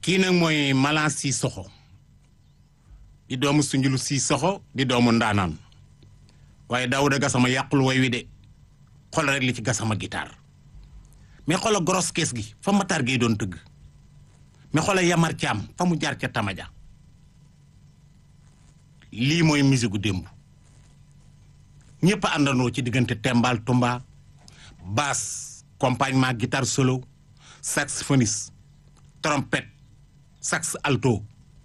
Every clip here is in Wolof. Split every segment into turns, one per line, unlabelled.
kii nag mooy Malang Cissokho di doomu Sunjulu Cissokho di doomu ndaanaan waaye Daouda Gassama yàqul woy wi de xool rek li ci Gassama guitare mais xoola gros kees gi fa Matar Gueye doon tëgg mais xoola Yamar Thiam fa mu jaar ca Tamaja lii mooy musique gu démb ñëpp a àndandoo ci diggante tembal tumba basse accompagnement guitare solo saxophoniste trompette sax alto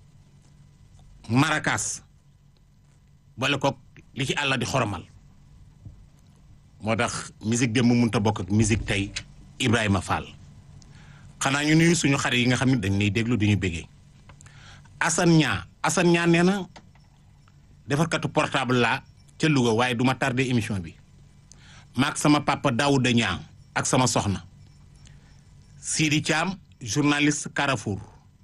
maracas boole ko li ci àlla di xoromal moo tax musique démb mënut a bokk ak musique tey Ibrahima Fall xanaa ñu nuyu suñu xarit yi nga xam ne dañ lay déglu duñu bëggee Assane Ñaa Assane Ñaa nee na defarkatu portable laa ca Louga waaye duma tardé émission bi maak sama papa Daouda Ñaa ak sama soxna Sidi Thiam journaliste Carrefour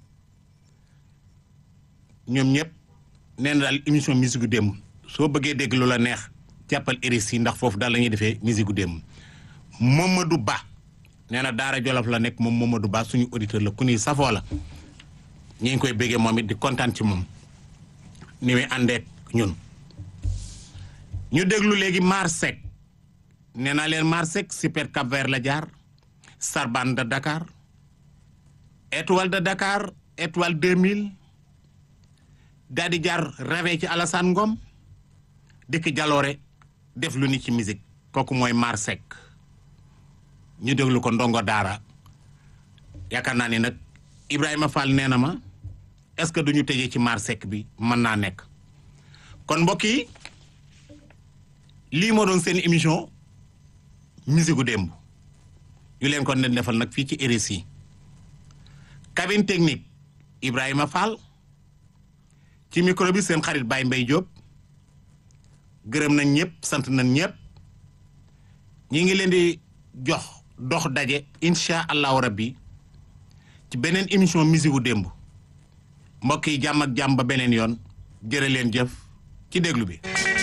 ñoom ñëpp nee na daal émission musique gu démb soo bëggee dégg lu la neex jàppal RSI ndax foofu daal la ñuy defee musique gu démb Mamadou Ba nee na Daara Jolof la nekk moom Mamadou Ba suñu auditeur la ku ni safoo la ñu ngi koy béggee moom it di kontaan ci moom ni muy àndeek ñun ñu déglu léegi Mar Seck nee naa leen Mar Seck super Cap Vert la jaar Sarban de Dakar étoile de Dakar étoile 2000 daal di jaar rawee ci Alassane Ngom dikk jaloore def lu ni ci musique kooku mooy Mar Seck ñu déglu ko ndongo daara yaakaar naa ni nag Ibrahima Fall nee na ma est-ce que duñu tëjee ci Mar Seck bi mën naa nekk kon mbokk yi lii moo doon seen émission musique gu démb ñu leen ko nen defal nag fii ci RSI cabine technique Ibrahima Fall ci micro bi seen xarit Baye Mbaye Diop gërëm nañ ñëpp sant nañ ñëpp ñi ngi leen di jox dox daje incha allahu rabbi ci beneen émission musique gu démb mbokk yi jàmm ak jàmm ba beneen yoon jërë leen jëf ci déglu bi